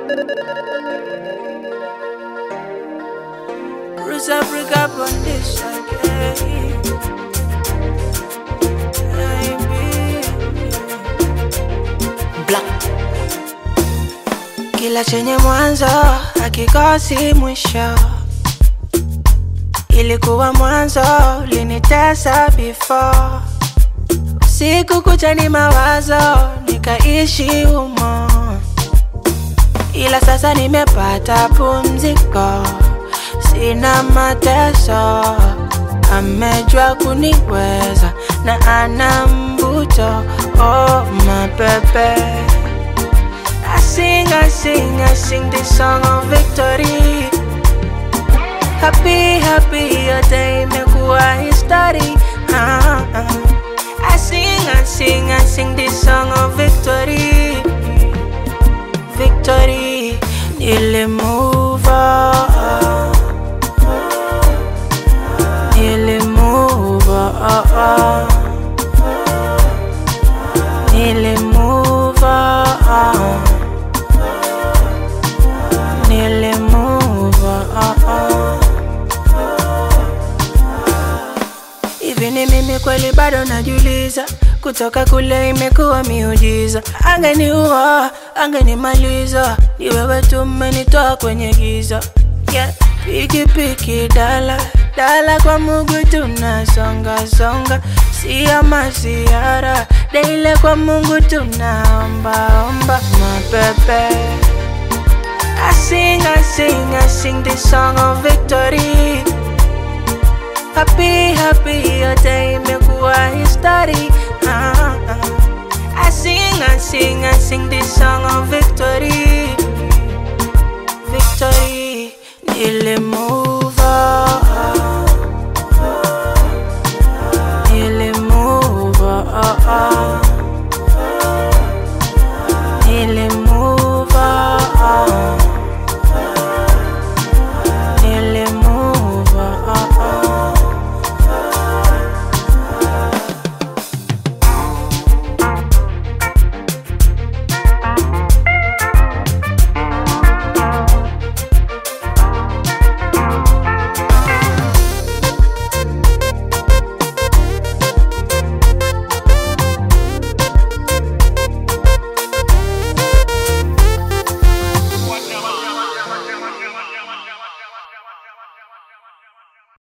Cruise Africa on this again. Black Kila chenye mwanzo hakikosi mwisho. Ilikuwa mwanzo ulinitesa before. Siku kucha ni mawazo nikaishi humo, ila sasa nimepata pumziko, sina mateso. Amejua kuniweza na ana mvuto, oh mapepe I sing, I sing, I sing this song of victory. Happy, happy, yote imekuwa history. Ah, ah. I sing, I sing, I sing this song of victory. Victory, nearly move on. Nearly move on. Nearly move on. Nearly move on. Hivi ni mimi kweli bado najiuliza, kutoka kule imekuwa miujiza. Angeniua, angenimaliza, ni wewe tu umenitoa kwenye giza. Yeah. Piki piki dala dala kwa Mungu tunasonga songa, sio masiara daile kwa Mungu tunaomba omba mapepe. I sing, I sing, I sing this song of victory. Happy, happy, yote imekuwa history. Ah, ah. I sing, I sing, I sing this song of victory. Victory, nilimu